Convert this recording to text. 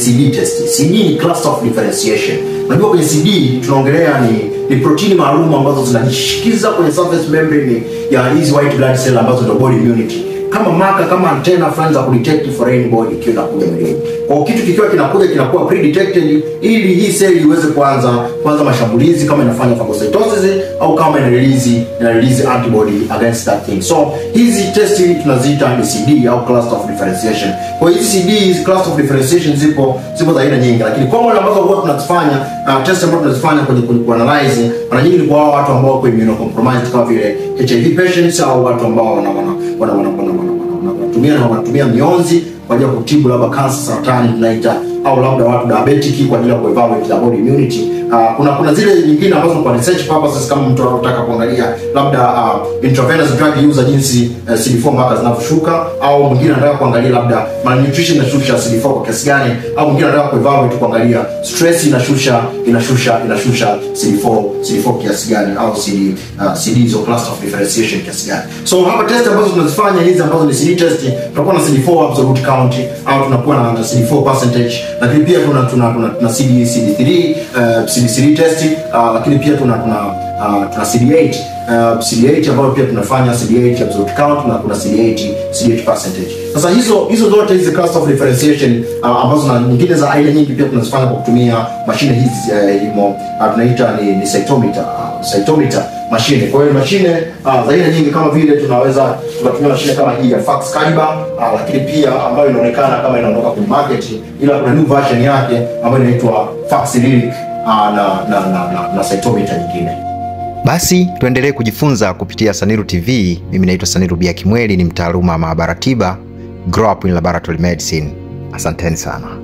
CD test. CD ni cluster of differentiation. Unajua kwenye CD tunaongelea ni ni protini maalum ambazo zinajishikiza kwenye surface membrane ya hizi white blood cell ambazo ndio body immunity kama maka kama antena fulani za kudetect foreign body ikiwa inakuja mwilini. Kwa hiyo kitu kikiwa kinakuja kinakuwa pre-detected ili hii seli iweze kuanza kuanza mashambulizi kama inafanya phagocytosis au kama ina release ina release antibody against that thing. So hizi testi tunaziita ni CD au cluster of differentiation. Kwa hiyo hizi CD hizi cluster of differentiation zipo zipo za aina nyingi, lakini common ambazo huwa tunazifanya uh, test ambazo tunazifanya kwenye kwenye analyze mara nyingi ni kwa hao watu ambao wako immunocompromised kama vile HIV patients au watu ambao wana wana wana wana, wana, wana wanatumia na wanatumia mionzi kwa ajili ya kutibu labda kansa, saratani tunaita, au labda watu diabetic kwa ajili ya kuevaluate the body immunity. Uh, kuna kuna zile nyingine ambazo kwa research purposes, kama mtu anataka kuangalia labda uh, intravenous drug user jinsi uh, CD4 mpaka zinavyoshuka, au mwingine anataka kuangalia labda malnutrition inashusha CD4 kwa kiasi gani, au mwingine anataka kuevaluate kuangalia stress inashusha inashusha inashusha CD4 CD4 kiasi gani, au CD uh, CD hizo cluster of differentiation kiasi gani. So hapa test ambazo tunazifanya hizi ambazo ni CD test, tunakuwa na CD4 absolute count au tunakuwa na CD4 percentage, lakini pia tuna tuna tuna, tuna CD CD3 uh, CD3 test uh, lakini pia tuna tuna uh, tuna CD8 uh, CD8 ambayo pia tunafanya CD8 absolute count na kuna CD8 CD8 percentage. Sasa hizo hizo zote hizi cluster of differentiation uh, ambazo na nyingine za aina nyingi pia tunazifanya kwa kutumia mashine hizi uh, imo uh, tunaita ni, ni cytometer uh, cytometer mashine. Kwa hiyo mashine uh, za aina nyingi kama vile tunaweza tunatumia mashine kama hii ya Fax Caliber uh, lakini pia ambayo inaonekana kama inaondoka kwenye market, ila kuna new version yake ambayo inaitwa Fax Lyric uh, na na na, na, na cytometer nyingine. Basi tuendelee kujifunza kupitia Saniru TV. Mimi naitwa Saniru Bia Kimweli, ni mtaaluma wa maabara tiba, grow up in laboratory medicine. Asanteni sana.